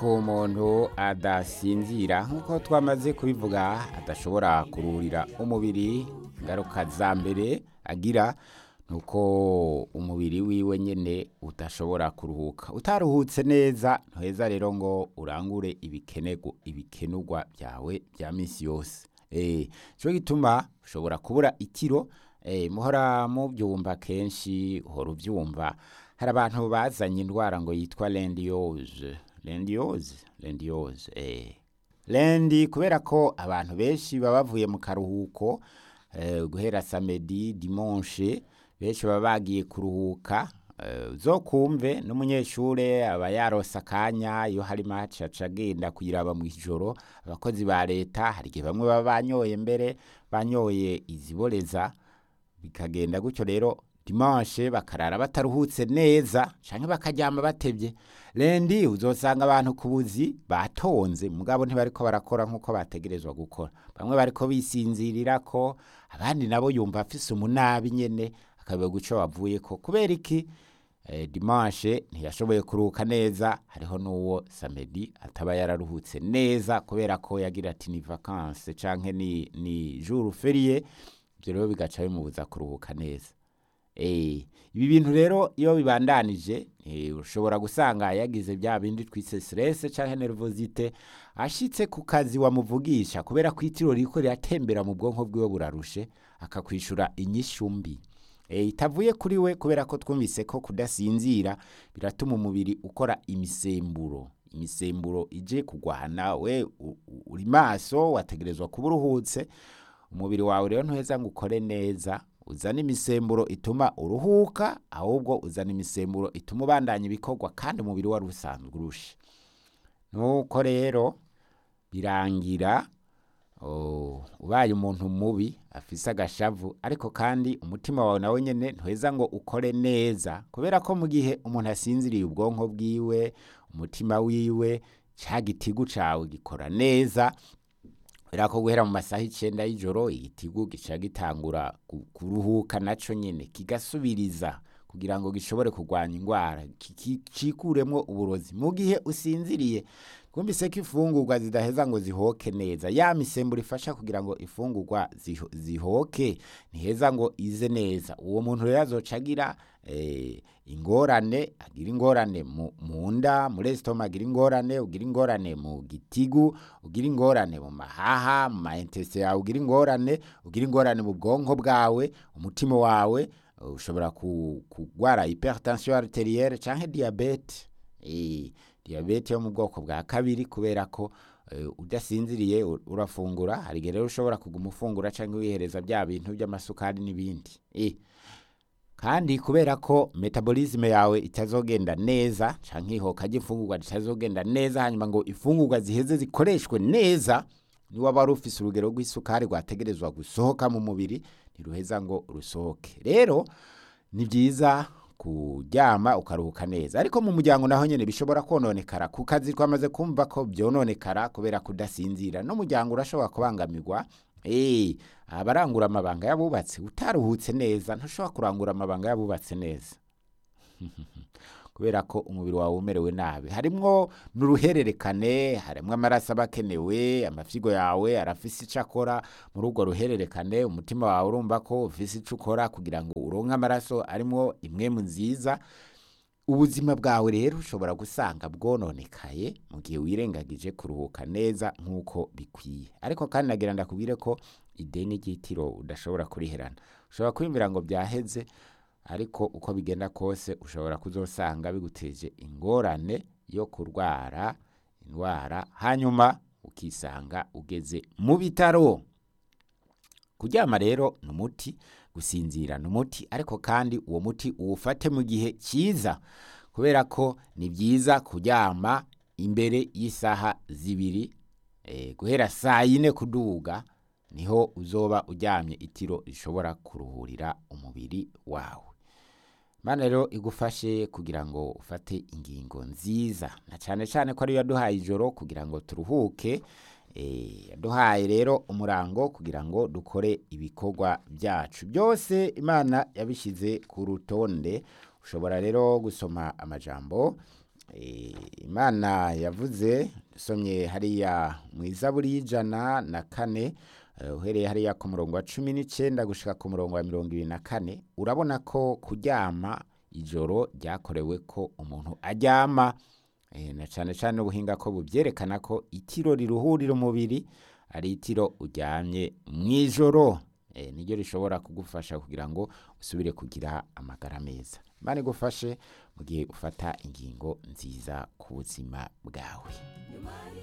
ko umuntu adasinzira nk'uko twamaze kubivuga adashobora kuruhurira umubiri ingaruka za mbere agira ni uko umubiri wiwe nyine udashobora kuruhuka utaruhutse neza ntuheza rero ngo urangure ibikenego ibikenurwa byawe bya minsi yose cyo gituma ushobora kubura ikiro muhora mubyumva kenshi uhora ubyumva hari abantu bazanye indwara ngo yitwa lendiyoze lendiyoze lendiyoze lendi kubera ko abantu benshi baba bavuye mu karuhuko guhera samedi dimanche benshi baba bagiye kuruhuka zo kumve n'umunyeshuri aba yarose akanya iyo hari maci aca agenda kuyiraba mu ijoro abakozi ba leta hari igihe bamwe baba banyoye mbere banyoye iziboreza bikagenda gutyo rero dimanche bakarara bataruhutse neza cyangwa bakaryama batebye rendi uzosanga abantu ku buzi batonze mugabo ntibariko barakora nk'uko bategerezwa gukora bamwe bariko bisinzirira ko abandi nabo yumva afise umunabi nyene akabiye guco bavuye ko kubera iki eh, dimanche ntiyashoboye kuruhuka neza hariho n'uwo samedi ataba yararuhutse neza kubera ko yagira ati ni vacances canke ni, ni jour férié ivyo rero bigaca bimubuza kuruhuka neza Eh, ibi bintu rero iyo bibandanije eh, ushobora gusanga yagize bya bindi twise stress canke nervosite ashitse ku kazi wamuvugisha kubera ko itiro riko riratembera mu bwonko bwiwe burarushe akakwishura inyishu mbi eh, itavuye kuri we kubera ko twumvise ko kudasinzira biratuma umubiri ukora imisemburo imisemburo ije kugwana we u- u- uri maso wategerezwa kuba uruhutse umubiri wawe rero ntuheza ngo ukore neza uzana imisemburo ituma uruhuka ahubwo uzana imisemburo ituma ubandanya ibikorwa kandi umubiri wari usanzwe urushe nuko rero birangira oh, ubaye umuntu mubi afise agashavu ariko kandi umutima wawe nawe nyene ntuheza ngo ukore neza kubera ko mu gihe umuntu asinziriye ubwonko bwiwe umutima wiwe ca gitigu cawe gikora neza kubera ko guhera mu masaha icenda y'ijoro igitigu gica gitangura ku- kuruhuka naco nyene kigasubiriza kugira ngo gishobore kurwanya indwara ki- ki- cikuremwo uburozi mu gihe usinziriye twumvise ko ifungurwa zidaheza ngo zihoke neza ya misemburo ifasha kugira ngo ifungurwa ziho- zihoke ntiheza ngo ize neza uwo muntu rero azoca agira eh, ingorane agira ingorane mu mu nda muri esitoma agira ingorane ugira ingorane mu gitigu ugira ingorane mu mahaha mu maintese yawe ugira ingorane ugira ingorane mu bwonko bwawe umutima wawe uh, ushobora ku- kugwara hypertension arterielle canke diabete eh, diabete yo mu bwoko bwa kabiri kubera ko eh, udasinziriye u- urafungura hari igihe rero ushobora kuguma ufungura canke wihereza bya bintu by'amasukari n'ibindi eh, kandi kubera ko metabolisme yawe itazogenda neza canke ihoka ry'imfungurwa ritazogenda neza hanyuma ngo imfungurwa ziheze zikoreshwe neza niwaba wari ufise urugero rw'isukari rwategerezwa gusohoka mu mubiri ntiruheza ngo rusohoke rero ni byiza kuryama ukaruhuka neza ariko mu muryango naho nyene bishobora kononekara ku kazi twamaze kumva ko byononekara kubera kudasinzira n'umuryango urashobora kubangamirwa Eh, abarangura amabanga y'abubatsi utaruhutse neza ntushobora kurangura amabanga y'abubatsi neza kubera ko umubiri wawe umerewe nabi harimwo n'uruhererekane harimwo amaraso aba akenewe amafyigo yawe arafise ico akora muri urwo ruhererekane umutima wawe urumva ko ufise ico ukora kugira ngo uronke amaraso arimwo imwemu nziza ubuzima bwawe rero ushobora gusanga bwononekaye mu gihe wirengagije kuruhuka neza nk'uko bikwiye ariko kandi nagira ndakubwire ko ideni ry'itiro udashobora kuriherana ushobora kwiyumvira ngo byaheze ariko uko bigenda kose ushobora kuzosanga biguteje ingorane yo kurwara indwara hanyuma ukisanga ugeze mu bitaro kuryama rero ni umuti gusinzira ni umuti ariko kandi uwo muti uwufate mu gihe cyiza kubera ko ni byiza kuryama imbere y'isaha zibiri eh, guhera saa yine kuduga niho uzoba uryamye itiro rishobora kuruhurira umubiri wawe Imana rero igufashe kugira ngo ufate ingingo nziza na cyane cyane ko ariyo yaduhaye ijoro kugira ngo turuhuke eh, yaduhaye rero umurango kugira ngo dukore ibikorwa byacu byose imana yabishyize ku rutonde ushobora rero gusoma amajambo Eh, imana yavuze dusomye hariya mu izaburi y'ijana na kane eh, uhereye hariya ku murongo wa cumi n'icenda gushika ku murongo wa mirongo ibiri na kane urabona ko kuryama ijoro ryakorewe ko umuntu aryama eh, na cane cane ubuhinga ko buvyerekana ko itiro riruhurira umubiri ari itiro uryamye mw'ijoro eh, niryo rishobora kugufasha kugira ngo usubire kugira amagara meza imana igufashe mu gihe ufata ingingo nziza ku buzima bwawe